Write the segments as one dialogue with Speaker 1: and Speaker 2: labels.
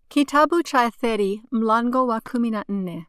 Speaker 1: Kitabu cha Etheri mlango wa kumi na nne.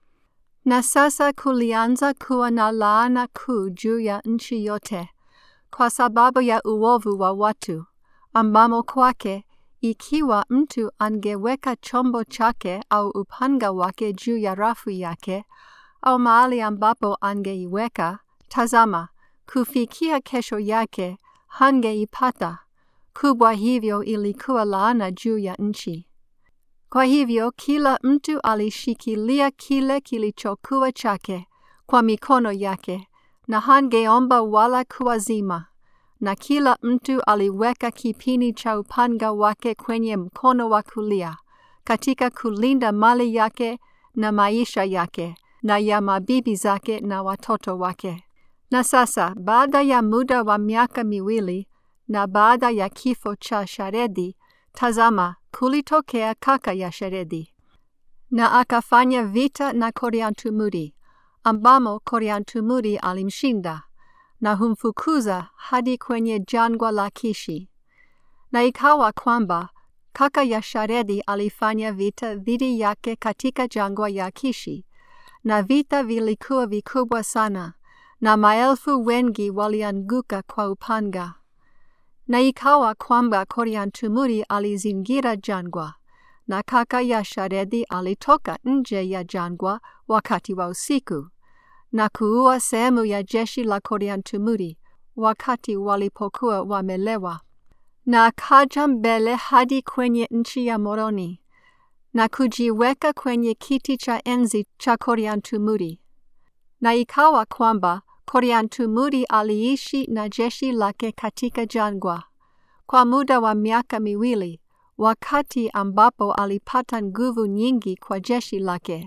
Speaker 1: Na sasa kulianza kuwa na laana kuu juu ya nchi yote kwa sababu ya uovu wa watu, ambamo kwake ikiwa mtu angeweka chombo chake au upanga wake juu ya rafu yake au mahali ambapo angeiweka, tazama, kufikia kesho yake hangeipata. Kubwa hivyo ilikuwa laana juu ya nchi. Kwa hivyo kila mtu alishikilia kile kilichokuwa chake kwa mikono yake, na hangeomba wala kuazima, na kila mtu aliweka kipini cha upanga wake kwenye mkono wa kulia, katika kulinda mali yake na maisha yake, na ya mabibi zake na watoto wake. Na sasa baada ya muda wa miaka miwili na baada ya kifo cha Sharedi, tazama, kulitokea kaka ya Sharedi, na akafanya vita na Koriantumuri, ambamo Koriantumuri alimshinda na humfukuza hadi kwenye jangwa la Kishi. Na ikawa kwamba kaka ya Sharedi alifanya vita dhidi yake katika jangwa ya Kishi, na vita vilikuwa vikubwa sana, na maelfu wengi walianguka kwa upanga. Na ikawa kwamba Koriantumuri alizingira jangwa, na kaka ya Sharedi alitoka nje ya jangwa wakati wa usiku, na kuua sehemu ya jeshi la Koriantumuri wakati walipokuwa wamelewa. Na akaja mbele hadi kwenye nchi ya Moroni, na kujiweka kwenye kiti cha enzi cha Koriantumuri. Na ikawa kwamba Koriantumuri aliishi na jeshi lake katika jangwa kwa muda wa miaka miwili, wakati ambapo alipata nguvu nyingi kwa jeshi lake.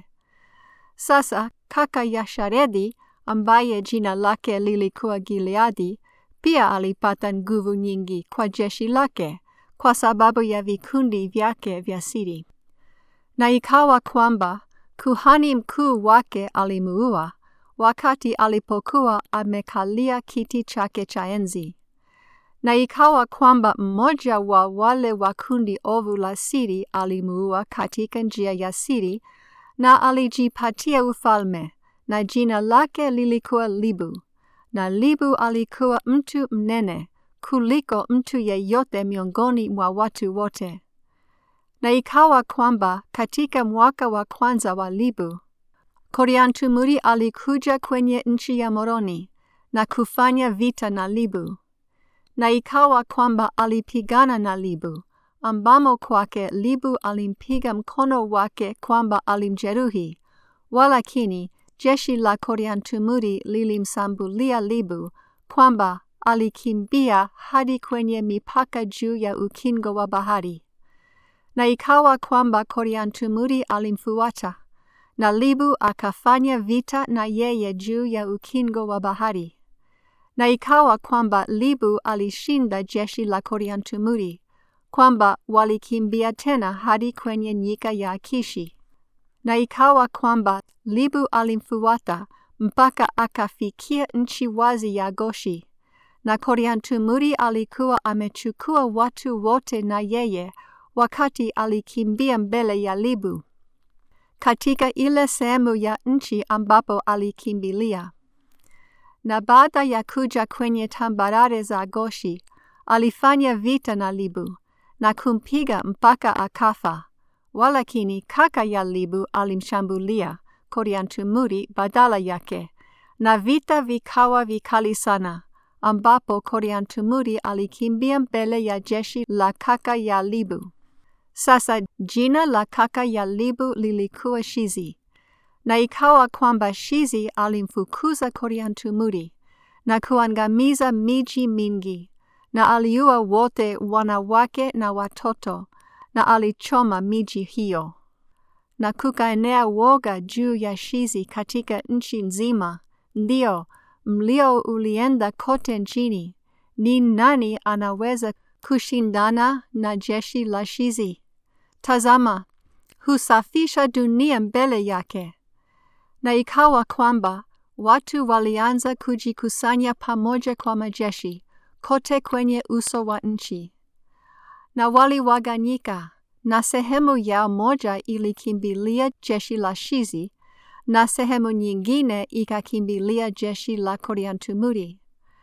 Speaker 1: Sasa kaka ya Sharedi ambaye jina lake lilikuwa Gileadi pia alipata nguvu nyingi kwa jeshi lake kwa sababu ya vikundi vyake vya siri. Na ikawa kwamba kuhani mkuu wake alimuua wakati alipokuwa amekalia kiti chake cha enzi. Na ikawa kwamba mmoja wa wale wa kundi ovu la siri alimuua katika njia ya siri, na alijipatia ufalme, na jina lake lilikuwa Libu. Na Libu alikuwa mtu mnene kuliko mtu yeyote miongoni mwa watu wote. Na ikawa kwamba katika mwaka wa kwanza wa Libu, Koriantumuri alikuja kwenye nchi ya Moroni na kufanya vita na Libu. Na ikawa kwamba alipigana na Libu, ambamo kwake Libu alimpiga mkono wake kwamba alimjeruhi, walakini jeshi la Koriantumuri lilimsambulia Libu kwamba alikimbia hadi kwenye mipaka juu ya ukingo wa bahari. Na ikawa kwamba Koriantumuri alimfuata, na Libu akafanya vita na yeye juu ya ukingo wa bahari. Na ikawa kwamba Libu alishinda jeshi la Koriantumuri, kwamba walikimbia tena hadi kwenye nyika ya Akishi. Na ikawa kwamba Libu alimfuata mpaka akafikia nchi wazi ya Goshi, na Koriantumuri alikuwa amechukua watu wote na yeye wakati alikimbia mbele ya Libu katika ile sehemu ya nchi ambapo alikimbilia. Na baada ya kuja kwenye tambarare za Goshi, alifanya vita na Libu na kumpiga mpaka akafa. Walakini kaka ya Libu alimshambulia Koriantumuri badala yake, na vita vikawa vikali sana, ambapo Koriantumuri alikimbia mbele ya jeshi la kaka ya Libu. Sasa jina la kaka ya Libu lilikuwa Shizi. Na ikawa kwamba Shizi alimfukuza Koriantumuri na kuangamiza miji mingi, na aliua wote wanawake na watoto, na alichoma miji hiyo. Na kukaenea woga juu ya Shizi katika nchi nzima, ndio mlio ulienda kote nchini. Ni nani anaweza kushindana na jeshi la Shizi? Tazama, husafisha dunia mbele yake. Na ikawa kwamba watu walianza kujikusanya pamoja kwa majeshi kote kwenye uso wa nchi, na waliwaganyika na sehemu yao moja ilikimbilia jeshi la Shizi na sehemu nyingine ikakimbilia jeshi la Koriantumuri.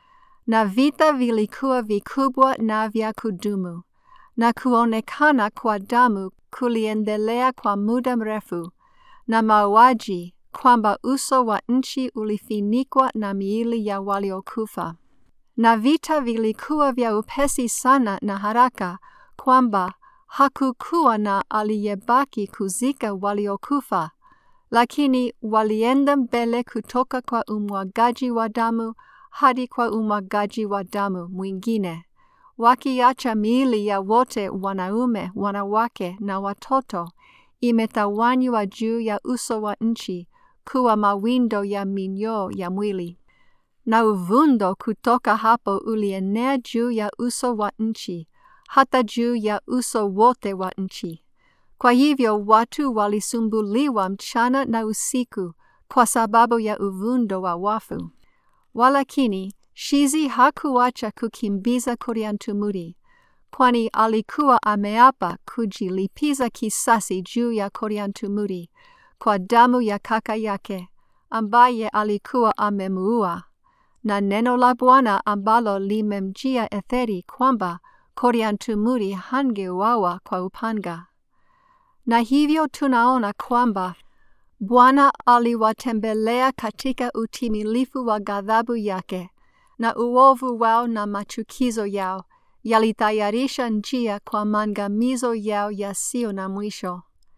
Speaker 1: Na vita vilikuwa vikubwa na vya kudumu, na kuonekana kwa damu kuliendelea kwa muda mrefu, na mauaji, kwamba uso wa nchi ulifinikwa na miili ya waliokufa. Na vita vilikuwa vya upesi sana na haraka, kwamba hakukuwa na aliyebaki kuzika waliokufa, lakini walienda mbele kutoka kwa umwagaji wa damu hadi kwa umwagaji wa damu mwingine, wakiacha miili ya wote wanaume, wanawake na watoto imetawanywa juu ya uso wa nchi kuwa mawindo ya minyoo ya mwili. Na uvundo kutoka hapo ulienea juu ya uso wa nchi hata juu ya uso wote wa nchi. Kwa hivyo watu walisumbuliwa mchana na usiku kwa sababu ya uvundo wa wafu. Walakini Shizi hakuacha kukimbiza Koriantumuri, kwani alikuwa ameapa kujilipiza kisasi juu ya Koriantumuri kwa damu ya kaka yake ambaye alikuwa amemuua, na neno la Bwana ambalo limemjia Etheri kwamba Koriantumuri hangeuawa kwa upanga. Na hivyo tunaona kwamba Bwana aliwatembelea katika utimilifu wa ghadhabu yake, na uovu wao na machukizo yao yalitayarisha njia kwa maangamizo yao yasiyo na mwisho.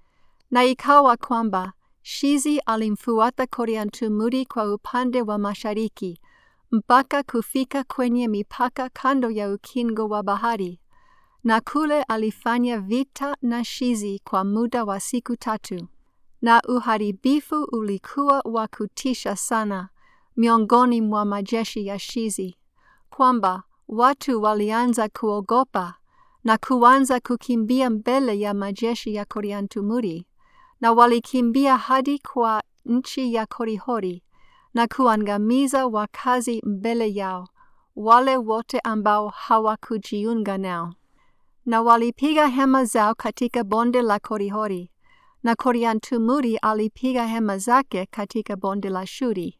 Speaker 1: Na ikawa kwamba Shizi alimfuata Koriantumuri kwa upande wa mashariki mpaka kufika kwenye mipaka kando ya ukingo wa bahari, na kule alifanya vita na Shizi kwa muda wa siku tatu. Na uharibifu ulikuwa wa kutisha sana miongoni mwa majeshi ya Shizi, kwamba watu walianza kuogopa na kuanza kukimbia mbele ya majeshi ya Koriantumuri, na walikimbia hadi kwa nchi ya Korihori na kuangamiza wakazi mbele yao, wale wote ambao hawakujiunga nao. Na walipiga hema zao katika bonde la Korihori, na Koriantumuri alipiga hema zake katika bonde la Shuri.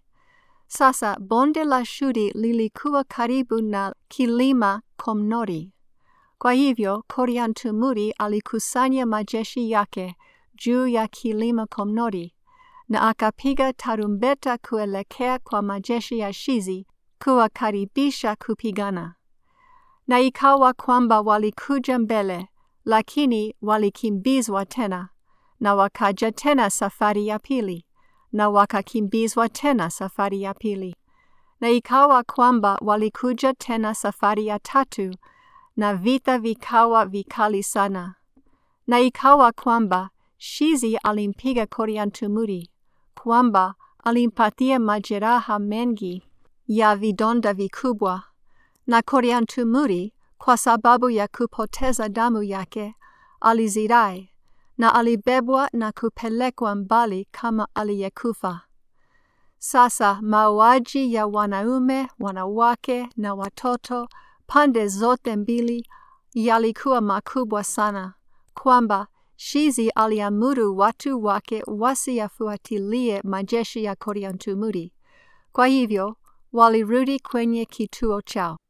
Speaker 1: Sasa bonde la Shuri lilikuwa karibu na kilima Komnori. Kwa hivyo Koriantumuri alikusanya majeshi yake juu ya kilima Komnori na akapiga tarumbeta kuelekea kwa majeshi ya Shizi kuwakaribisha kupigana. Na ikawa kwamba walikuja mbele, lakini walikimbizwa tena, na wakaja tena safari ya pili, na wakakimbizwa tena safari ya pili. Na ikawa kwamba walikuja tena safari ya tatu, na vita vikawa vikali sana. Na ikawa kwamba Shizi alimpiga Koriantumuri, kwamba alimpatia majeraha mengi ya vidonda vikubwa, na Koriantumuri kwa sababu ya kupoteza damu yake alizirai, na alibebwa na kupelekwa mbali kama aliyekufa. Sasa mauaji ya wanaume, wanawake na watoto pande zote mbili yalikuwa makubwa sana, kwamba Shizi aliamuru watu wake wasiyafuatilie majeshi ya Koriantumuri. Kwa hivyo walirudi kwenye kituo chao.